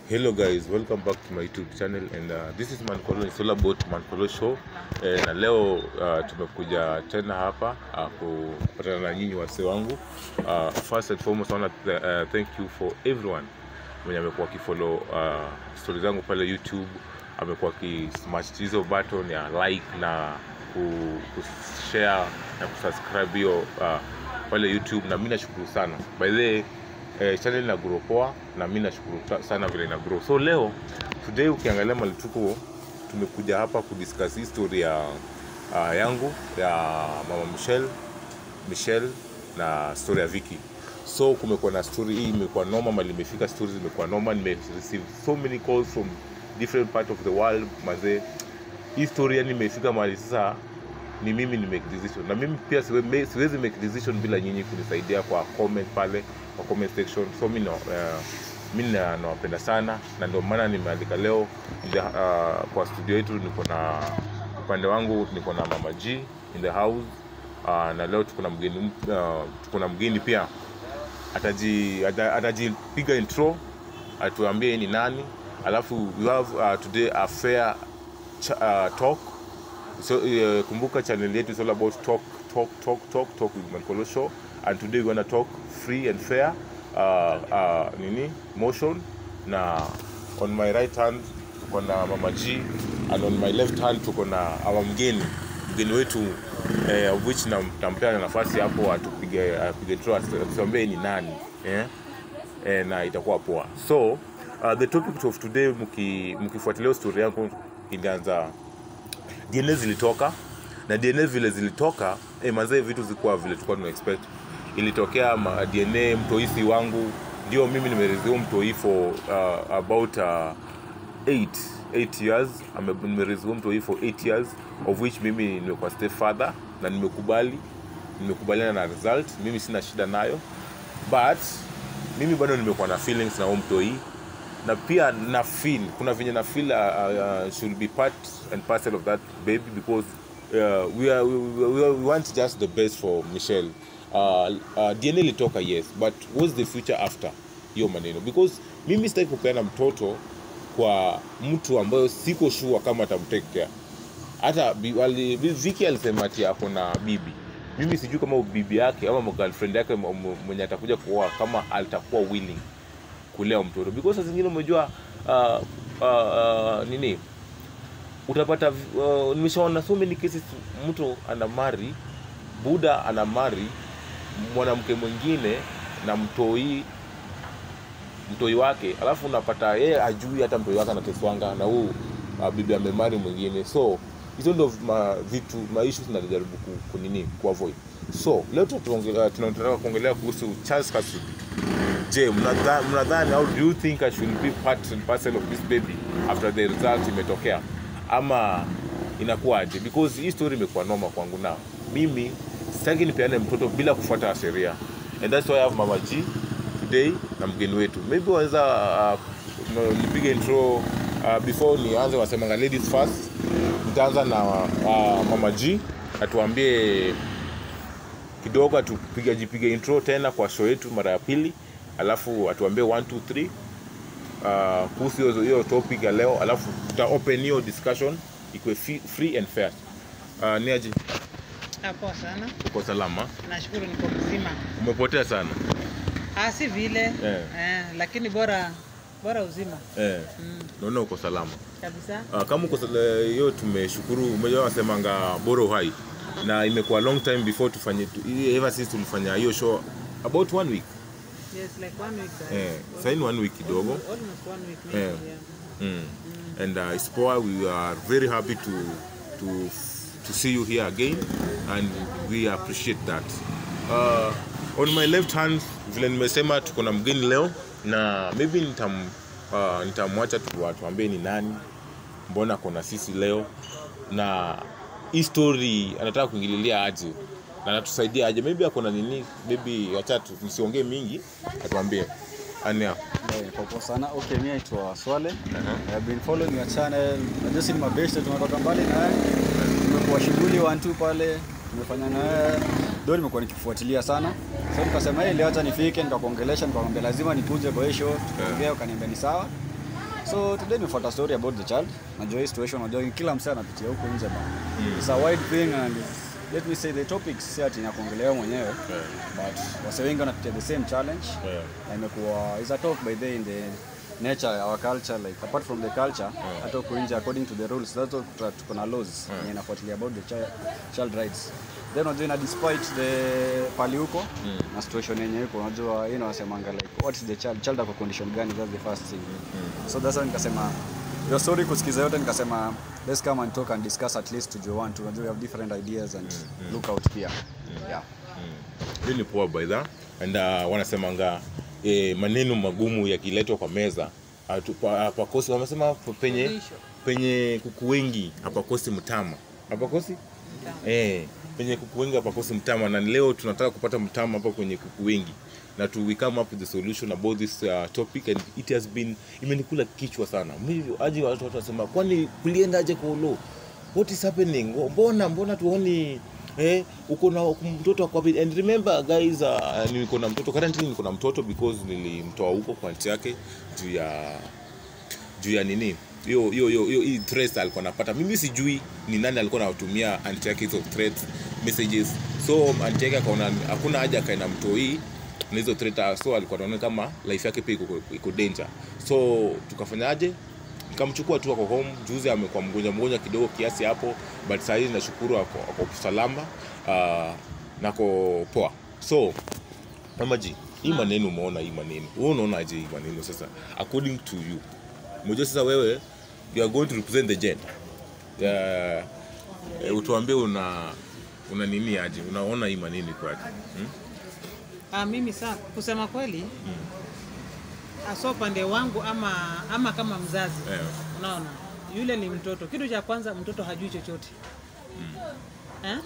Hello guys, welcome back to my YouTube channel and uh, this is Mankolo, it's all about Mankolo show eh, na leo uh, tumekuja tena hapa uh, kupatana na nyinyi wase wangu uh, first and foremost I wanna th uh, thank you for everyone mwenye amekuwa akifollow uh, stori zangu pale YouTube amekuwa akismash hizo button ya like na ku- kushare na kusubscribe hiyo uh, pale YouTube na mi nashukuru sana by the way eh, channel ina grow poa na mi nashukuru ta- sana vile ina grow so leo today ukiangalia mali tuko tumekuja hapa kudiscuss history ya uh, yangu ya mama Michelle Michelle na story ya Vicky so kumekuwa na story hii imekuwa noma mali imefika stories zimekuwa noma nime receive so many calls from different part of the world mazee hii story yani imefika mahali sasa ni mimi ni make decision na mimi pia siwe, me, siwezi make decision bila nyinyi kunisaidia kwa comment pale kwa comment section so mi na- uh, mi na- nawapenda sana na ndio maana nimeandika leo in the, uh, kwa studio yetu niko na upande wangu niko na mama G in the house uh, na leo tuko na mgeni mp- uh, tuko na mgeni pia ataji ata- atajipiga intro atuambie yeye ni nani alafu we have uh, today a fair ch uh, talk so uh, kumbuka channel yetu is all about talk talk talk talk talk with Mankolo show and today we're gonna talk free and fair uh, uh, nini motion na on my right hand tuko na mama G and on my left hand tuko na our mgeni mgeni wetu eh, of which nam- nampea nafasi hapo atupige apige draw atuambie ni nani eh? eh, na itakuwa poa so uh, the topic of today mki- mkifuatilia story yangu ilianza DNA zilitoka na DNA vile zilitoka eh, manzee vitu zilikuwa vile tulikuwa tuna expect ilitokea ma, DNA mtoisi wangu ndio mimi nimeresume mtoi for uh, about uh, eight, eight years Ame- nimeresume mtoi for eight years of which mimi nimekuwa step father na nimekubali nimekubaliana na result mimi sina shida nayo but mimi bado nimekuwa na feelings na huo mtoi na pia na feel kuna venye na feel uh, uh, should be part and parcel of that baby because uh, we, are, we, we, we want just the best for Michelle uh, uh, DNA ilitoka yes but what's the future after hiyo maneno because mimi sitaki kupeana mtoto kwa mtu ambayo siko sure kama atamtake care hata bi- wali- vi- Vicky alisema ati ako na bibi mimi sijui kama bibi yake ama girlfriend yake m- m- mwenye atakuja kuoa kama atakuwa willing kulea mtoto because saa zingine umejua uh, uh, uh, nini utapata uh, nimeshaona so many cases mtu ana mari buda ana mari mwanamke mwingine na mtoi mtoi wake alafu unapata yeye ajui hata mtoi wake anateswanga na huu uh, bibi amemari mwingine so hizo ndo ma, vitu maissues najaribu ku, kunini kuavoid so leo tunatuongelea- tunataka kuongelea kuhusu Charles Kasudi je mnadha- mnadhani au do you think i should be part and parcel of this baby after the result imetokea ama inakuwaje because hii story imekuwa noma kwangu na mimi sitaki nipeane mtoto bila kufuata sheria and that's why i have mama g today na mgeni wetu maybe waweza uh, no- nipige intro uh, before nianze wasemanga ladies first nitaanza na uh, mama g atuambie kidogo atupiga jipige intro tena kwa show yetu mara ya pili alafu atuambie 1 2 3 uh, kuhusu hiyo- hiyo topic ya leo alafu tuta open hiyo discussion ikuwe fi- free and fair uh, niaji Ah, Poa sana, uko salama nashukuru niko mzima. umepotea sana Ah, si vile Eh. eh, lakini bora bora uzima eh, mm, naona uko salama kabisa. uh, kama uko sala- hiyo tumeshukuru umejua wasemanga bora uhai na imekuwa long time before tufanye tu, ever since tulifanya hiyo show about one week Yes, like one week. uh, eh, saini one week kidogo Almost one week maybe, Eh. yeah. Mm. And uh, it's poor. We are very happy to to to see you here again, and we appreciate that. Uh, on my left hand, vile nimesema tuko na mgeni leo na maybe nitam uh, nitamwacha tu atuambie ni nani, mbona kona sisi leo na hii story anataka kuingililia aje na anatusaidia aje, maybe akona nini, maybe acha tu- tusiongee mingi, atuambie ania. Eh, kwa poa sana. Okay, mimi naitwa Swale. Uh-huh. I have been following your channel. Najua si ni mabeshte tumetoka mbali na wewe. Tumekuwa shughuli one two pale. Tumefanya na wewe. Ndio nimekuwa nikifuatilia sana. So nikasema hii leo acha nifike nikakuongelesha nikakwambia lazima nikuje kwa hii show. Tukaongea ukaniambia ni sawa. So today nimefuata story about the child. Najua hii situation, najua kila msee anapitia huko nje bana. It's a wide thing and let me say the topics si ati ya kuongelea wewe mwenyewe Yeah. but wase wengi wanapitia the same challenge Yeah. na imekuwa is a talk by the in the nature our culture like apart from the culture hata huko nje according to the rules that's what tuta- tuko na laws yenye inafuatilia about the child, child rights then unajua ina despite the pali huko na situation yenye iko unajua you know wasemanga like what is the child child ako condition gani that's the first thing so that's why nikasema your story kusikiza yote nikasema let's come and talk and discuss at least tujue one two unajua we have different ideas and look out here yeah hiyo ni poa by that and uh, wanasemanga eh, maneno magumu yakiletwa kwa meza hatu- pa- hapakosi wamesema pa- penye Suluhisho. penye kuku wengi hapakosi mtama hapakosi eh, penye kuku wengi hapakosi mtama na leo tunataka kupata mtama hapa kwenye kuku wengi na to we come up with the solution about this uh, topic and it has been imenikula kichwa sana Mimi aje watu watu wasema kwani kuliendaje kwa ulo what is happening mbona mbona tuoni eh uko na mtoto kwa and remember guys uh, niko na mtoto currently niko na mtoto because nilimtoa huko kwa nchi yake juu ya juu ya nini hiyo hiyo hiyo hiyo hii threats alikuwa anapata mimi sijui ni nani alikuwa anatumia anti yake hizo threats messages so anti yake akaona hakuna haja akae na mtoi na hizo threat so alikuwa anaona kama life yake pia iko iko danger so tukafanyaje nikamchukua tu ako home juzi amekuwa mgonjwa mgonjwa kidogo kiasi hapo but saa hizi nashukuru ako, ako salama uh, nako poa so mamaji hii maneno umeona hii maneno wewe unaonaje hii maneno sasa according to you mmoja sasa wewe you are going to represent the gender uh, eh, utuambie una una nini aje unaona hii maneno iko aje hmm? Ah, mimi saa kusema kweli hasa upande wangu ama ama kama mzazi eh, unaona yule ni mtoto kitu cha kwanza mtoto hajui chochote eh?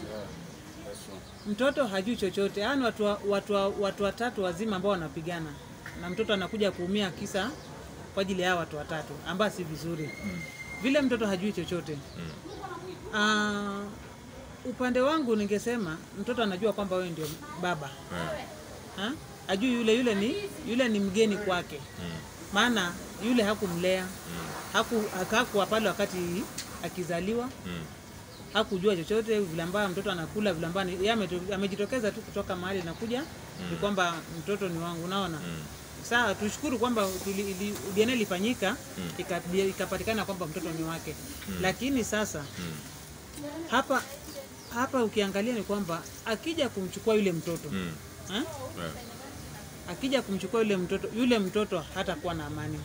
mtoto hajui chochote yaani watu, wa- watu, wa- watu watatu wazima ambao wanapigana na mtoto anakuja kuumia kisa kwa ajili ya hawa watu watatu ambao si vizuri vile mtoto hajui chochote Ah, upande wangu ningesema mtoto anajua kwamba wewe ndio baba eh, ha? ajui yule yule ni yule ni mgeni kwake maana yule hakumlea haku hakuwa pale wakati akizaliwa mm, hakujua chochote vile ambayo mtoto anakula vile ambayo yeye ameto- amejitokeza tu kutoka mahali nakuja ni kwamba mtoto ni wangu unaona saa tushukuru kwamba tuli- ili- DNA ilifanyika ika- ikapatikana kwamba mtoto ni wake lakini sasa hapa hapa ukiangalia ni kwamba akija kumchukua yule mtoto mm, ha? eh, akija kumchukua yule mtoto yule mtoto hatakuwa na amani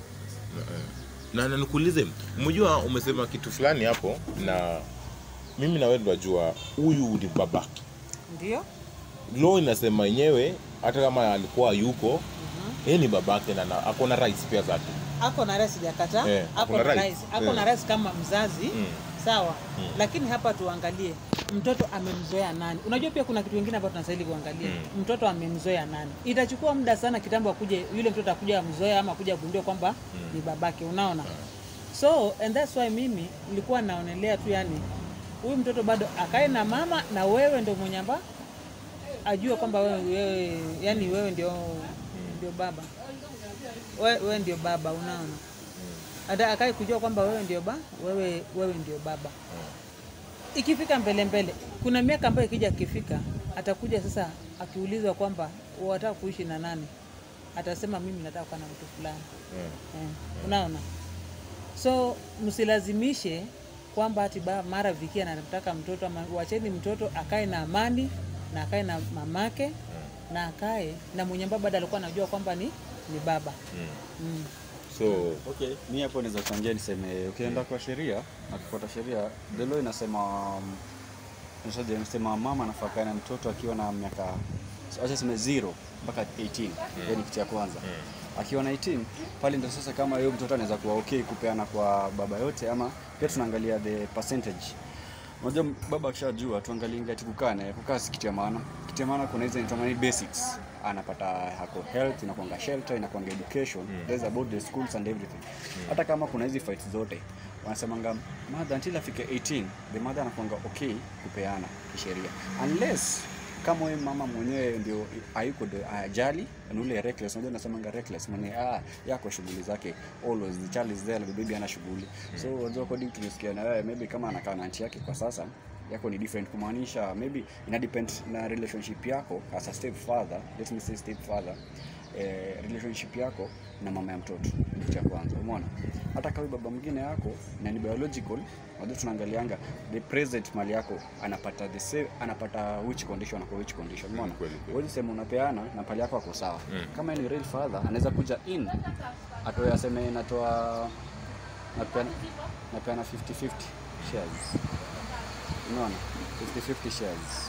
na na nikuulize umejua umesema kitu fulani hapo na mimi na wewe tunajua huyu ni babake ndio law inasema yenyewe hata kama alikuwa yuko yeye ni babake na na- ako na rights pia zake ako na rais sijakata Eh, ako kuna na rights. rais ako Eh. na rais kama mzazi Mm. sawa lakini hapa tuangalie mtoto amemzoea nani unajua pia kuna kitu kingine ambacho tunastahili kuangalia Mm. mtoto amemzoea nani itachukua muda sana kitambo akuje yule mtoto akuja amzoea ama akuja agundue kwamba ni babake unaona so and that's why mimi nilikuwa naonelea tu yani huyu mtoto bado akae na mama na wewe ndio mwenye amba ajue kwamba wewe, wewe yani wewe ndio ndio baba wewe, wewe ndio baba unaona hata akae kujua kwamba wewe ndio ba wewe wewe ndio baba ikifika mbele mbele kuna miaka ambayo ikija akifika atakuja sasa akiulizwa kwamba wataka kuishi na nani atasema mimi nataka kuwa na mtu fulani Eh, eh, unaona so msilazimishe kwamba ati ba mara vikia anataka mtoto ama wacheni mtoto akae na amani na akae na mamake na akae na mwenye ambao bado alikuwa anajua kwamba ni ni baba mm. mm. so Okay, mi hapo naweza kuchangia niseme ukienda kwa sheria na kufuata sheria, the law inasema um, inasema- inasema mama anafaa kae na mtoto akiwa na miaka acha sema zero mpaka 18 hiyo ni kitu ya kwanza. Akiwa na 18 pale ndio sasa kama hiyo mtoto anaweza kuwa okay kupeana kwa baba yote, ama pia tunaangalia the percentage. Unajua baba akishajua tuangalie ngati kukaa naye, kukaa si kitu ya maana. Kitu ya maana kuna hizo inaitwa ni basics. Anapata hako health, inakuanga shelter, inakuanga education. There's about the schools and everything. Hata kama kuna hizi fights zote, wanasemanga mother until afike 18, the mother anakuanga okay kupeana kisheria. Unless kama huyu mama mwenyewe ndio hayuko ndio ajali ni ule reckless unajua nasemanga reckless mwenye ah yako shughuli zake always the child is there the baby ana shughuli so unajua according to nisikia na wewe maybe kama anakaa na auntie yake kwa sasa yako ni different kumaanisha maybe ina depend na relationship yako as a step father let me say step father eh, relationship yako na mama ya mtoto kitu cha kwanza umeona hata kama baba mwingine yako na ni biological unajua tunaangalianga the present mali yako anapata the same anapata which condition kwa which condition umeona kweli, kweli. wewe sema unapeana na pali yako ako sawa kama ni real father anaweza kuja in atoe aseme natoa napeana napeana 50 50 shares unaona 50 50 shares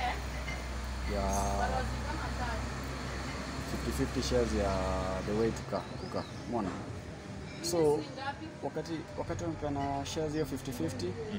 ya 50-50 shares ya the way tuka kuka umeona so wakati wakati wanapeana shares hiyo 50-50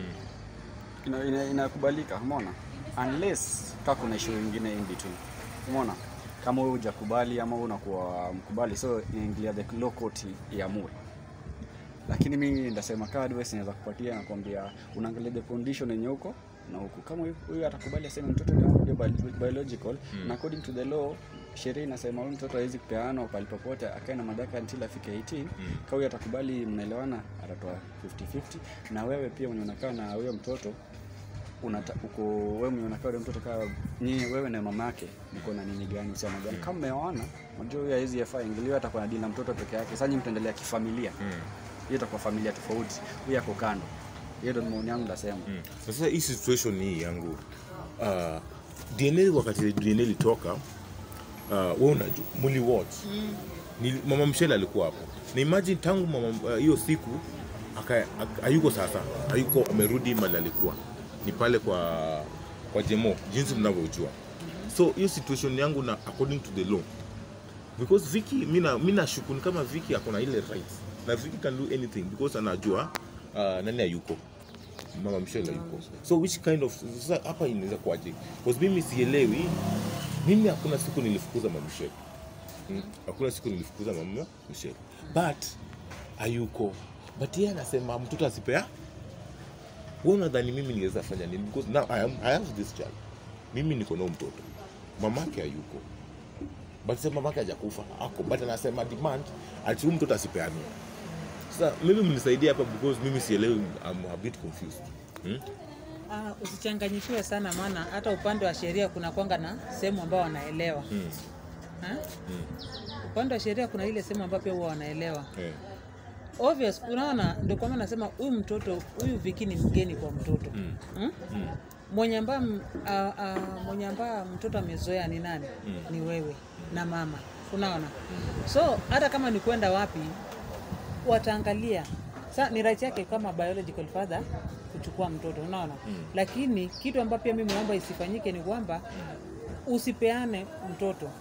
ina- ina- inakubalika umeona unless ka kuna issue ingine in between umeona kama wewe hujakubali ama wewe unakuwa mkubali so inaingilia the law court iamue lakini mimi ndasema kaa advice naweza kupatia nakwambia unaangalia the condition yenye uko na huku kama huyu- huyu atakubali aseme mtoto ni wangu ndio bi- biological na according to the law sheria inasema huyu mtoto hawezi kupeanwa pale popote akae na madaka until afike 18 kama huyu atakubali mnaelewana atatoa 50-50 na wewe pia mwenye unakaa na huyo mtoto unata, uko wewe mwenye unakaa ule mtoto kaa nyinyi wewe na mama yake mko na nini gani uhusiano gani kama mmeoana unajua huyo hawezi yafaa ingiliwa atakuwa na dili na mtoto peke yake sasa nyinyi mtaendelea kifamilia hiyo itakuwa familia tofauti huyu ako kando hiyo ndio maoni yangu nasema Mm. Sasa hii situation hii yangu uh, DNA wakati DNA ilitoka uh, wewe unajua muli watch Nili- mama Mshele alikuwa hapo na imagine tangu mama uh, hiyo siku aka- aka- hayuko sasa hayuko amerudi mali alikuwa ni pale kwa kwa Jemo jinsi mnavyojua so hiyo situation yangu na according to the law because Vicky mina mina shuku ni kama Vicky akona ile rights na Vicky can do anything because anajua uh, nani hayuko mama Michelle hayuko so which kind of sasa hapa inaweza kuaje because mimi sielewi mimi hakuna siku nilifukuza mama Michelle Mm, hakuna siku nilifukuza mama Michelle but hayuko but yeye anasema mtoto asipea wewe unadhani mimi niweza fanya nini because now I, am, I have this child mimi niko na huyu mtoto mamake hayuko but sasa mamake hajakufa ako but anasema demand ati huyu mtoto asipeanwe sasa mimi mnisaidie hapa because mimi sielewi I'm a bit confused hmm? Ah, usichanganyikiwe sana maana hata upande wa sheria kuna kwanga na sehemu ambao wanaelewa Hmm. Ha? Hmm. upande wa sheria kuna ile sehemu ambayo pia huwa wanaelewa Eh. obvious unaona ndio kwa maana nasema huyu mtoto huyu viki ni mgeni kwa mtoto Mm. hmm? Mm. mwenye ambaye m- a- a- mwenye ambaye mtoto amezoea ni nani Mm. ni wewe na mama unaona so hata kama ni kwenda wapi wataangalia sa ni right yake kama biological father kuchukua mtoto unaona Mm. lakini kitu ambacho pia mimi naomba isifanyike ni kwamba usipeane mtoto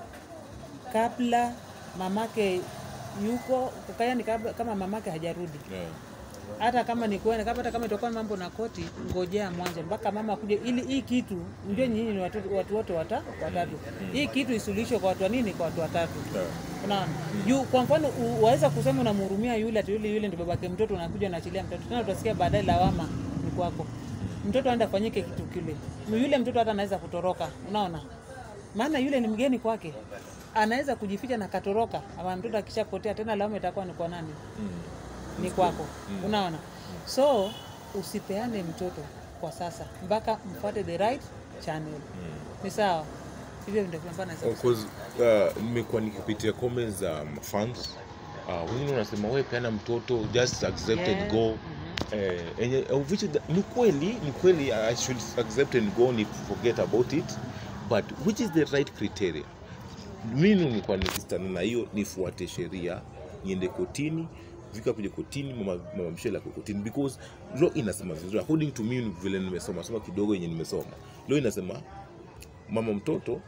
kabla mamake yuko yani kabla, kama mamake hajarudi Yeah. hata kama ni kwenda kama hata kama itakuwa mambo na koti, ngojea mwanzo mpaka mama akuje, ili hii kitu ndio nyinyi ni watu, watu wote wata, watatu. Hii kitu isuluhishwe kwa watu wa nini? Kwa watu watatu. Yeah. Unaona, juu kwa mfano u- waweza kusema unamhurumia yule ati yule yule ndio babake mtoto, unakuja unaachilia mtoto tena, utasikia baadaye lawama ni kwako. Mtoto aenda afanyike kitu kile, yule mtoto hata anaweza kutoroka, unaona, maana yule ni mgeni kwake, anaweza kujificha na katoroka, ama mtoto akishapotea tena lawama itakuwa ni kwa nani? Mm. ni kwako unaona so usipeane mtoto kwa sasa mpaka mfuate the right channel ni sawa hivyo ndio ambavyo naweza Of course, uh, nimekuwa nikipitia comments za um, fans uh, wengine wanasema we peana mtoto just accept Yeah. and go eh, enye, of which the- ni kweli ni kweli I should accept and go ni forget about it but which is the right criteria mimi nilikuwa nikistana na hiyo nifuate sheria niende kotini vika kuja kotini mama, mama mshele ako kotini because law inasema vizuri according to me vile nimesoma soma kidogo yenye nimesoma law inasema mama mtoto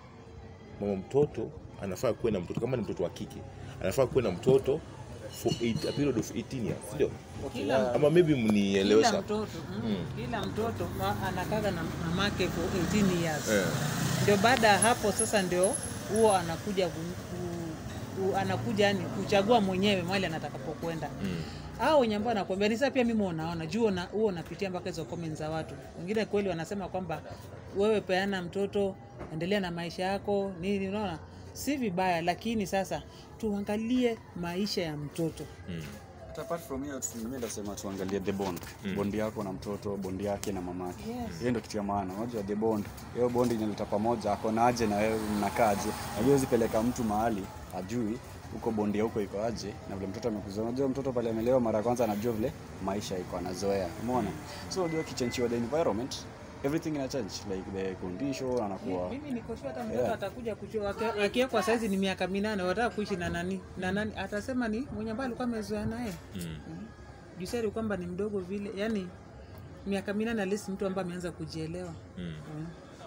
mama mtoto anafaa kuwe na mtoto kama ni mtoto wa kike anafaa kuwe na mtoto for eight, a period of 18 years ndio kila, ama maybe kila mnielewesha mtoto mm, kila mtoto ma- anakaga na mamake for 18 years eh, ndio baada ya hapo sasa ndio huo anakuja ku, ku, u, anakuja yani kuchagua mwenyewe mahali anatakapokwenda Mm. hao wenye ambao anakuambia ni sasa pia mimi unaona juu una- huo unapitia mpaka hizo comments za watu wengine kweli wanasema kwamba wewe peana mtoto endelea na maisha yako nini unaona si vibaya lakini sasa tuangalie maisha ya mtoto Mm. But apart from hiyo tu- mimi ndasema tuangalie the bond Mm. bondi yako na mtoto bondi yake na mamake Yes. hiyo ndio kitu ya maana unajua the bond hiyo bondi inaleta pamoja ako na aje na wewe mnakaaje najua huwezi peleka mtu mahali ajui huko bondi ya huko iko aje na vile mtoto amekuzoea unajua mtoto pale amelewa mara ya kwanza anajua vile maisha iko anazoea umeona so unajua kichenchiwa the environment everything ina change like the condition anakuwa mimi niko sure hata mtoto Yeah. atakuja kuchua aki- akiwekwa saizi ni miaka minane wataka kuishi na nani na nani atasema ni mwenye ambaye alikuwa amezoea naye Mm. jusari kwamba ni mdogo vile yani miaka minane alisi mtu ambaye ameanza kujielewa Mm. mm.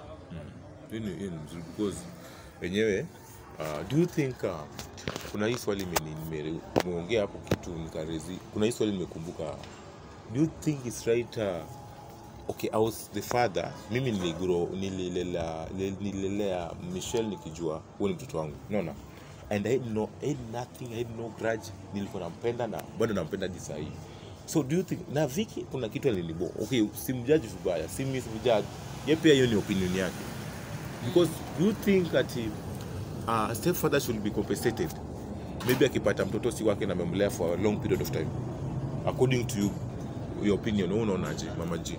hiyo ni hiyo ni mzuri because wenyewe uh, do you think uh, kuna hii swali imeni- nime- nimeongea hapo kitu nikarezi kuna hii swali nimekumbuka do you think it's right uh, okay I was the father mimi niligro nililelea nililelea Michelle nikijua huo ni mtoto wangu unaona and I had no, I had nothing I had no grudge nilikuwa nampenda na bado nampenda hadi saa hii so do you think na Vicky kuna kitu alinibo okay simjaji vibaya si mimi simjaji ye pia hiyo ni opinion yake because do you think that uh, stepfather should be compensated maybe akipata mtoto si wake na amemlea for a long period of time according to you your opinion wewe unaonaje mama G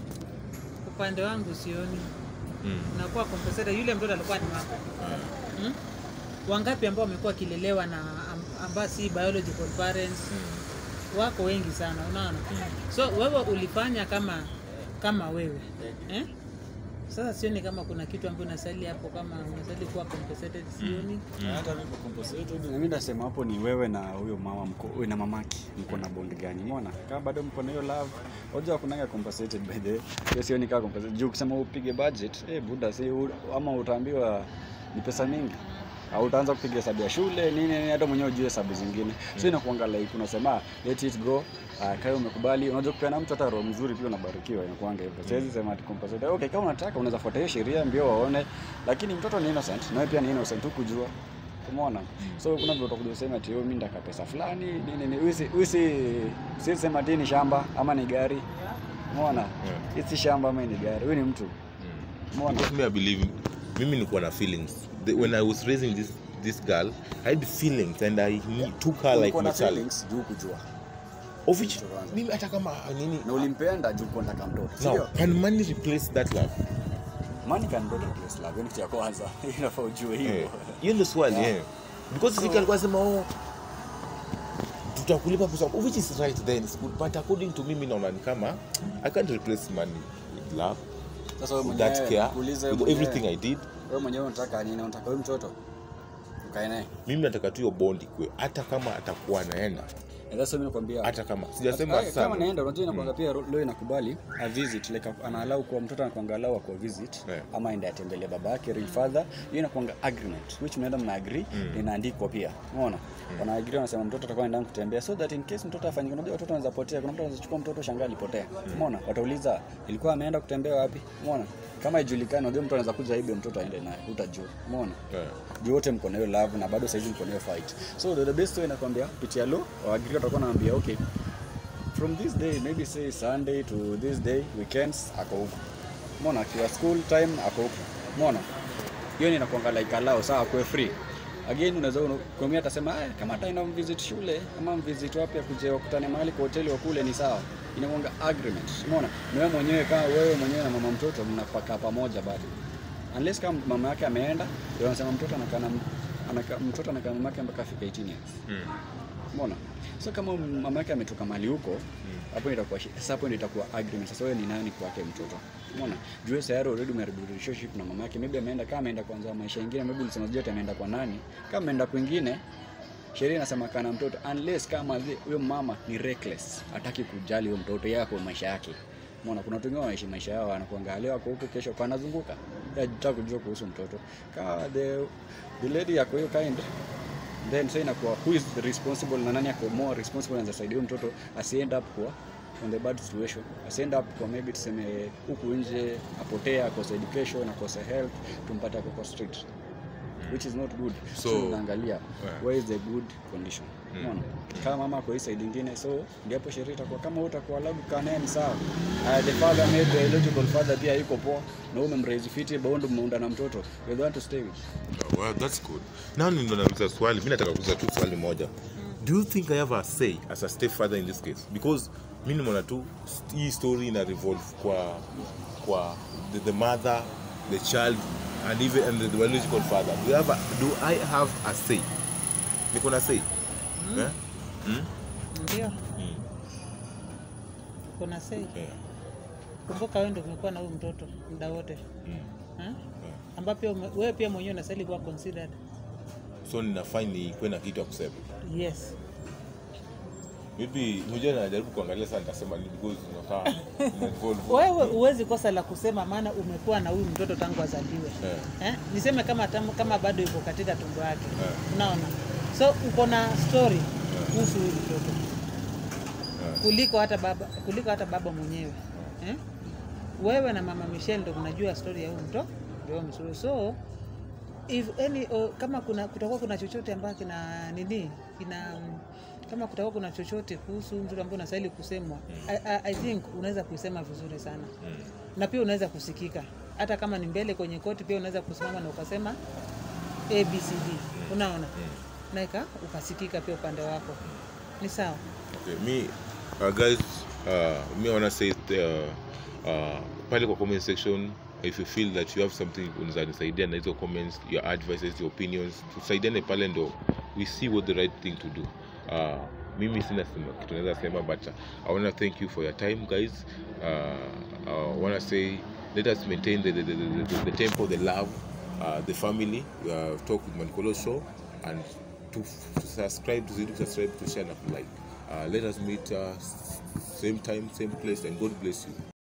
upande wangu sioni mm. unakuwa compensated yule mtoto alikuwa ni wako hmm? wangapi ambao wamekuwa wakilelewa na am- ambao si biological parents wako wengi sana unaona so wewe ulifanya kama kama wewe eh? sasa sioni kama kuna kitu ambayo unasali hapo kama unasali kuwa compensated sioni hata mimi compensated na mimi nasema hapo ni wewe na huyo mama mko wewe na mamaki mko na bond gani umeona kama bado mko na hiyo love unajua kunanga compensated by the way hiyo sioni kama compensated juu kusema upige budget eh buda si u- ama utaambiwa ni pesa mingi au utaanza kupiga hesabu ya shule nini nini hata mwenyewe ujue hesabu zingine so inakuanga like unasema let it go uh, kae umekubali unajua kupeana mtu hata roho mzuri pia unabarikiwa inakuanga hivyo siwezi sema ati compensate okay kama unataka unaweza fuata hiyo sheria mbio waone lakini mtoto ni innocent nawe pia ni innocent hukujua umeona so kuna vile utakuja useme ati "Oh, mimi ndaka pesa fulani nini nini usi usi si sema ati ni shamba ama ni gari umeona Yeah. yeah. si shamba ama ni gari huyu ni mtu umeona Because me I believe mimi nilikuwa na feelings the, when I was raising this this girl I had feelings and I ne- took her like Ulikuwa na my child feelings juu kujua of which Mtoto wangu. mimi hata kama nini na ulimpenda juu kuwa nataka mtoto now sio can money replace that love money can go to place love hiyo ni kitu ya kwanza inafaa ujue Eh, hivyo hiyo ndio swali Yeah. eh because Vicky alikuwa anasema oh tutakulipa pesa which is right then it's good but according to mimi naona ni kama I can't replace money with love sasa wewe with that mwenyewe care kuulize with mwenyewe, everything I did wewe mwenyewe unataka nini unataka huyu mtoto ukae naye mimi nataka tu hiyo bond ikue hata kama atakuwa anaenda And that's why mimi nakwambia hata kama sijasema Hata- kama sana naenda unajua inakwanga pia leo inakubali a visit like anaalau kwa mtoto anakwanga alau kwa visit Yeah. ama aende atembelee baba yake real father hiyo inakwanga agreement which mnaenda mna agree inaandikwa pia umeona wana agree wanasema mtoto atakuwa anaenda kutembea so that in case mtoto afanye unajua watoto wanaweza potea kuna mtu anaweza chukua mtoto shangaa alipotea umeona watauliza ilikuwa ameenda kutembea wapi umeona kama ijulikane unajua mtu anaweza kuja aibe mtoto aende naye utajua umeona yeah. juu wote mko na hiyo love na bado saizi mko na hiyo fight so the, the best way nakwambia pitia lo waagiri watakuwa naambia okay from this day maybe say sunday to this day weekends ako huko mona akiwa school time ako huko mona hiyo ni inakuanga like allow saa akuwe free again unaweza kumia atasema "Ah, kama ataenda mvisit shule ama mvisit wapi akuje wakutane mahali kwa hoteli wakule ni sawa inakuanga agreement umeona na wewe mwenyewe kama wewe mwenyewe na mama mtoto mnapaka pamoja bado unless kama mama yake ameenda ndio anasema mtoto anakaa na anaka, mtoto anakaa na mama yake mpaka afika 18 years Mm. umeona so kama mama yake ametoka mali huko hapo mm. itakuwa shi- sasa hapo ndio itakuwa agreement sasa wewe ni nani kwake mtoto umeona juu wewe tayari already umeharibu relationship na mama yake maybe ameenda kama ameenda kwanza maisha mengine maybe ulisema sijui ati ameenda kwa nani kama ameenda kwingine sheria inasema kana mtoto unless kama zi- huyo mama ni reckless hataki kujali huyo mtoto yeye kwa maisha yake Umeona kuna watu wengine wanaishi maisha yao wanakuangalia wako huko kesho kwa anazunguka hajataka kujua kuhusu mtoto kama the the lady yako hiyo kind then sasa inakuwa who is responsible na nani ako more responsible anaweza saidia huyo mtoto asiend up kwa on the bad situation asiend up kwa maybe tuseme huku nje apotee akose education akose health tumpate ako kwa street which is not good So- so unaangalia Yeah. where is the good condition unaona kama mama kwa hii side ingine so ndipo sheria itakuwa kama wewe utakuwa allowed kukaa naye ni sawa uh, the father made the biological father pia yuko poa na wewe umemraise fiti bado mmeunda na mtoto you the one to stay with Oh, well, that's good. Now ndo nauliza swali, mimi nataka kuuliza tu swali moja. Do you think I have a say as a stepfather in this case? Because mimi nimeona tu st- hii story ina revolve kwa kwa the, the mother, the child and even and the biological father. Do, you have a, do I have a say? Niko na say? Eh? Mm? ndio Mm. kuna sei Yeah. kumbuka wewe ndio umekuwa na huyu mtoto muda wote Mm. eh? ambapo pia ume- wewe pia mwenyewe unastahili kuwa considered So ninafai nikuwe na kitu ya kusema. yes Maybe mmoja anajaribu kuangalia sana nitasema ni because unakaa ina involve. wewe huwezi kosa la kusema maana umekuwa na huyu mtoto tangu azaliwe Eh. eh? niseme kama tam, kama bado yuko katika tumbo yake Eh. unaona so uko na story kuhusu huyu mtoto Eh. kuliko hata baba kuliko hata baba mwenyewe eh? wewe na mama Michelle ndo mnajua story ya huyu mtoto ndio mzuri so if any o, kama kuna kutakuwa kuna chochote ambacho kina nini kina kama kutakuwa kuna chochote kuhusu huyu mtoto ambao unastahili kusemwa I, I, I think unaweza kuisema vizuri sana Mm. na pia unaweza kusikika hata kama ni mbele kwenye koti pia unaweza kusimama na ukasema abcd unaona na ika ukasikika pia upande wako ni sawa Okay, me, uh, guys, uh, me wanna say uh, uh, pale kwa comment section if you feel that you have something unaweza nisaidia na hizo comments your advices your opinions tusaidiane pale ndo we see what the right thing to do uh, mimi sina sema kitu naweza sema but uh, i wanna thank you for your time guys uh, uh, wanna say let us maintain the, the, the, the, the, the tempo the love uh, the family uh, talk with mankolo show and to, to subscribe to to subscribe to share and like uh, let us meet uh, s- same time same place and god bless you